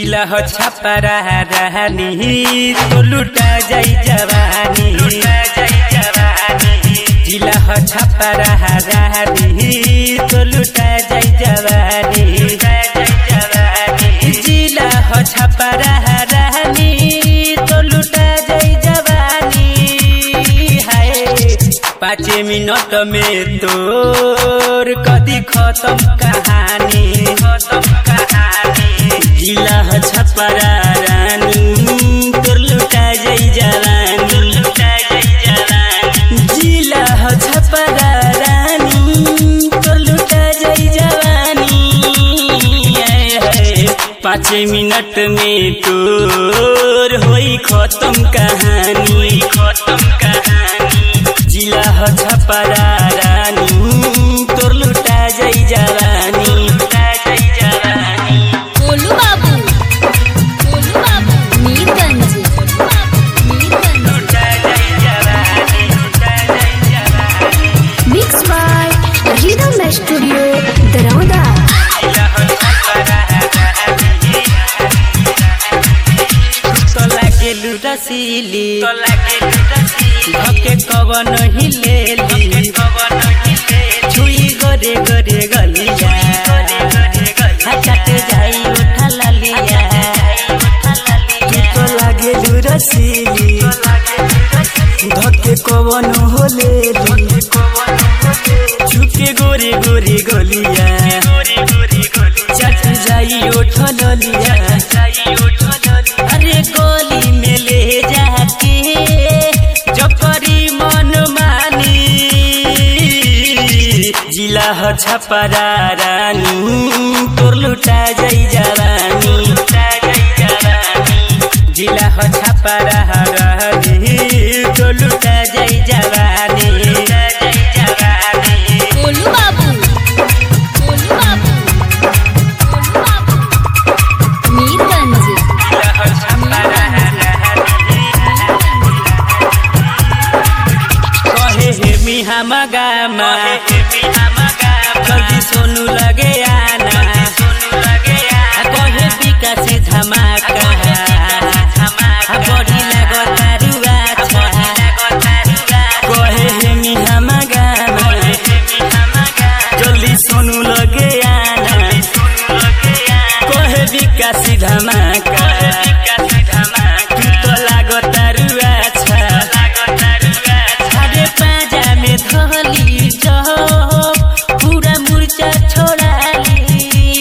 जिला हो छपरा रहनी तो लुटा जाई जवानी जिला हो छपरा रहनी तो लुटा जाई जवानी जिला हो छपरा रहनी तो लुटा जाई जवानी हाय पाँच मिनट में तोर कदी खत्म कहानी खत्म कहानी जिला ह छपरा रानी तोर लुटा जाई जवानी लुटा जाई जवानी जिला ह छपरा रानी तोर लुटा जाई जवानी आए हाय पाँच मिनट में तोर होई खत्म कहानी खत्म कहानी जिला ह छपरा रानी तोर लुटा जाई जवानी लुटा जाई जवानी गोलू बाबू गोलू बाबू मीरगंज मीरगंज लुटा जाई जवानी लुटा जाई जवानी mix by rhythm studio Daraunda जिला ह छपरा रानी तो लागे लुटसीली तो लागे लुटसीली धके कवन ही ले ली कवन ही ले छुई गोरे गोरे गलिया हटाते जाई उठा लालिया तू तो लागे लुटसीली धके कवन हो ले ली छुके गोरे गोरे गलिया चट जाई उठा लालिया अरे गोली में ले जाके जो करी मन मानी जिला ह छपरा रानी तोर लुटा जाई जवानी लुटा जाई जवानी जिला ह छपरा रानी तोर लुटा जाई जवानी लुटा जाई जवानी गोलू बाबू गोलू बाबू गोलू बाबू मीरगंज जिला ह छपरा रानी कहे हे मिहा मगामा जल्दी सोनू लगे आना कहे विकासी धमाका बड़ी लगता रुआ कहे हे मिहा मगामा जल्दी सोनू लगे आना कहे विकासी धमाका तू तो लागता रुआ अरे पाजा में धली जब पूरा मुर्चा छोड़ाली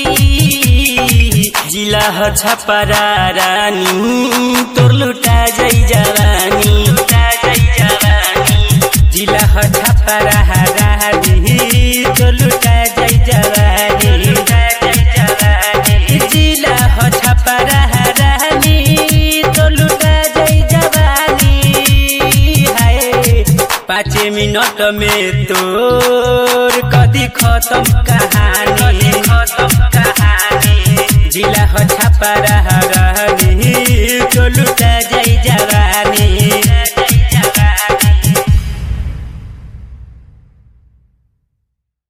जिला ह छपरा रानी तोर लुटा जाई जवानी लुटा जाई जवानी जिला ह छपरा रानी तोर लुटा जाई जवानी लुटा जाई जवानी जिला ह छपरा रानी तोर लुटा जाई जवानी हाय पाँच मिनट में तोर कदी खत्म कहानी खत्म कहानी जिला हो छपरा रहनी तो लुटा